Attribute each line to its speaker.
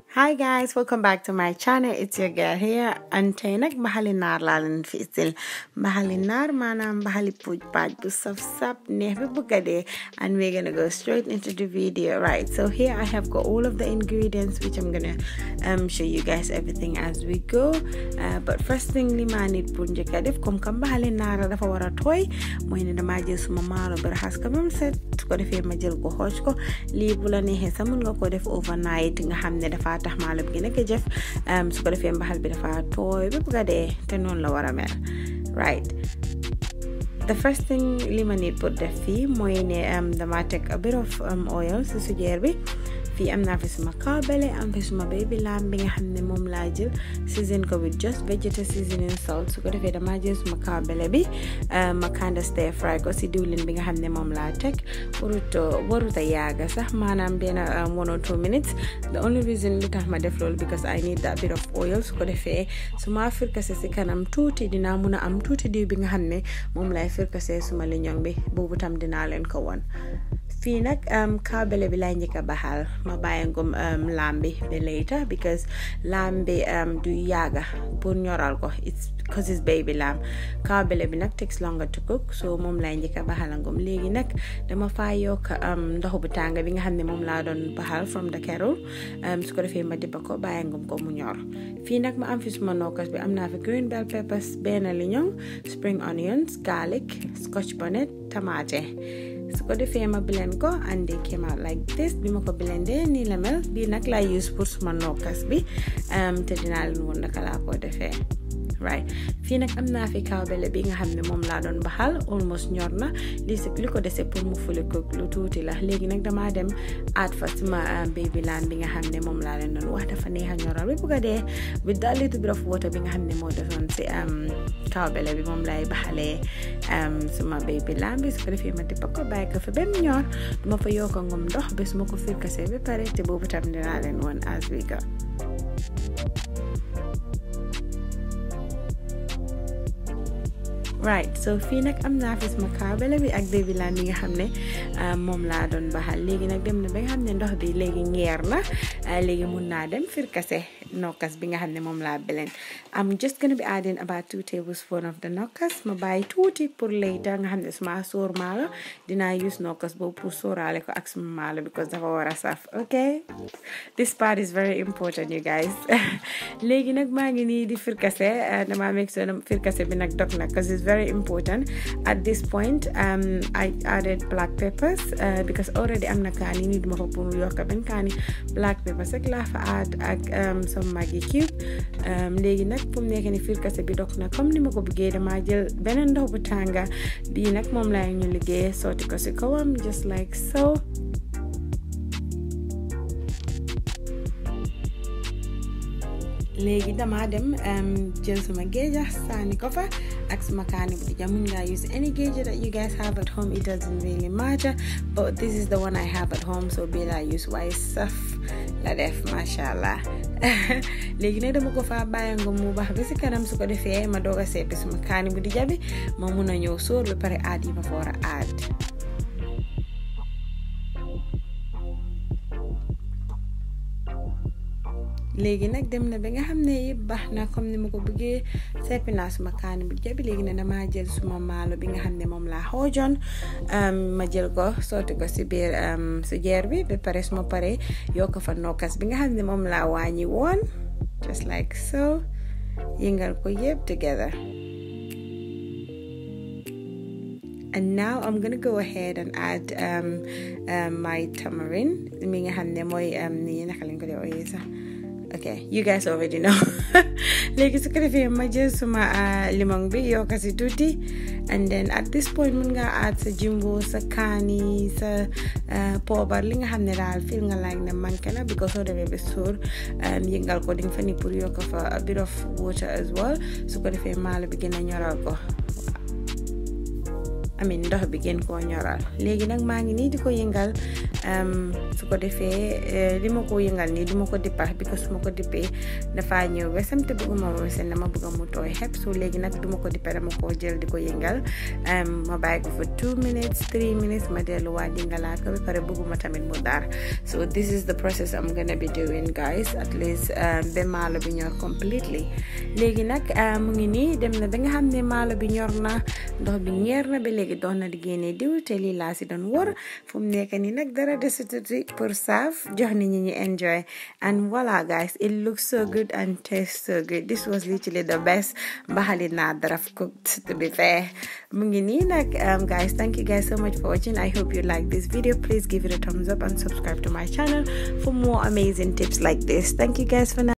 Speaker 1: Hi guys, welcome back to my channel. It's your girl here. And tey nag mbaxali naar laa leen fi isil mbaxali naar maanaam mbaxali puuj paaj bu saf sap neex bi bëgg a dee and we're gonna go straight into the video right so here I have got all of the ingredients which I'm gonna um, show you guys everything as we go uh, but first thing li maa nit pour njëkk a def comme que mbaxali naar dafa war a tooy mooy ne damaa jël suma maalo bi raxas ko ba mu set su ko defee ma jël ko xooj ko lii bu la neexee sax mun nga ko def overnight nga xam ne dafa tax maalo bi gën a jëf su ko defee mbaxal bi dafa tooy ba bëgg a dee te noonu la war a mel right the first thing li ma nit pour def fii mooy ne dama teg a bit of oil si sujeer bi fii am naa fi suma kaabale am fi suma baby lamb bi nga xam ne moom laa jël season ko with just vegetable seasoning salt su ko defee damaa jël suma kaabale bi ma kinda stir fry ko si diwlin bi nga xam ne moom laa teg warut warut a yaaga sax maanaam benn one or two minutes the only reason lu tax ma def loolu because I need that bit of oil su ko defee su ma firkase si kanam tuuti dinaa mun a am tuuti diw bi nga xam ne moom lay firkase suma liñoŋ bi boobu tam dinaa leen ko won fii nag kaabale bi lay njëkk a baxal ma bàyyi ngum laam bi ba later because laam bi du yaaga pour ñoral ko it's because it's baby lamb kaabale bi nag takes longer to cook so moom lay njëkk a baxal ngum léegi nag dama faa yokk ndox bu tàng bi nga xam ne moom laa doon baxal from the kettle su ko defee ma dibba ko bàyyi ngum ko mu ñor fii nag ma am fi suma nokkas bi am naa fi green bell peppers benn liñoŋ spring onions garlic scotch bonnet tamaate su ko defee ma blend ko and they came out like this bi ma ko blendee nii la mel bii nag laa use pour suma nokkas bi te dinaa leen woon naka laa ko defee right fii nag am naa fi kaabele bi nga xam ne moom laa doon baxal almost ñor na li si li ko dese pour mu fuli ko lu tuuti la léegi nag damaa dem aat fa suma baby laan bi nga xam ne moom laa leen doon wax dafa neex a ñoral bi bugg a dee with that little bit of water bi nga xam ne moo desoon si kaabele bi moom laay baxalee suma baby laan bi su ko defee ma dippa ko bàyyi ko fa ba mu ñor duma fa yokk ngum ndox ba su ma ko firkasee ba pare te boobu tam dinaa leen woon as we go right so fii nag am naa fi suma kaabale bi ak baby laan bi nga xam ne moom laa doon baxal léegi nag dem na ba nga xam ne ndox bi léegi ngeer na léegi mun naa dem firkase nokkas bi nga xam ne moom laa beleen I'm just gonna be adding about two tablespoons of the nokkas ma bàyyi tuuti pour later nga xam ne suma sóor maalo dinaa use nokkas boobu pour sóoraale ko ak suma maalo because dafa war a saf ok this part is very important you guys léegi nag maa ngi nii di firkase dama make sure firkase bi nag dog na because it's very important at this point um, I added black peppers uh, because already am na kaani nii duma ko pour yokka benn kaani black peppers rek laa fa add ak some Maggi cube léegi nag fu mu nekk ni firkase bi dog na comme ni ma ko bëggee dama jël beneen ndox bu tànga bii nag moom lay ñu liggéey sotti ko si kawam just like so léegi dama dem jël suma géeja sànni ko fa ak suma kaani bu dija mun nga use any géeja that you guys have at home it doesn't really matter but this is the one I have at home so bii laa use waaye saf la def masha allah léegi nag dama ko fa bàyyi nga mu baax ba si kanam su ko defee ma doog a seppi suma kaani bu dija bi ma mun a ñëw sóor ba pare aad yi ma fa war a aad léegi nag dem na ba nga xam ne yëpp baax na comme ni ma ko bëggee seppi naa suma kaani bu jabi léegi ne dama jël suma maalo bi nga xam ne moom laa xoojoon ma jël ko sotti ko si biir su jeer bi ba pare suma pare yokk fa nokkas bi nga xam ne moom laa wàññi woon just like so yëngal ko yëpp together and now I'm gonna go ahead and add um, um, my tamarind mi nga xam ne mooy ni naka lañ ko dee ooyee sax ok you guys already know léegi su ko defee ma jël suma limon bi yokk si tuuti and then at this point mun nga add sa jimbo sa kaani sa poobar li nga xam ne daal fil nga like ne manqué na because soo demee ba suur yëngal ko di nga fa ni pour yokk fa a bit of water as well su ko defee maalo bi gën a ñoral ko amin ndox bi gën koo ñoral léegi nag maa ngi nii di ko yëngal su ko defee li ma ko yëngal nii du ma ko dippa because su ma ko dippee dafa ñëw wesam te bëgguma ma wesen dama bëgg mu tooy xepp so léegi nag du ma ko dippa dama koo jël di ko yëngal ma bàyyi ko fa two minutes three minutes ma delluwaat yëngalaat ko ba pare bëgguma tamit mu dar so this is the process I'm gonna be doing guys at least ba maalo bi ñor completely léegi nag mu ngi nii dem na ba nga xam ne maalo bi ñor na ndox bi ñeer na ba léegi dox na di génne diw te lii laa si doon wër fu mu nekk nii nag dara desituti pour saaf jox nit ñi ñu enjoy and voila guys it looks so good and tastes so good this was literally the best mbaxali naa daraf cooked to be fair mu ngi nii nag guys thank you guys so much for watching I hope you like this video please give it a thumbs up and subscribe to my channel for more amazing tips like this thank you guys for now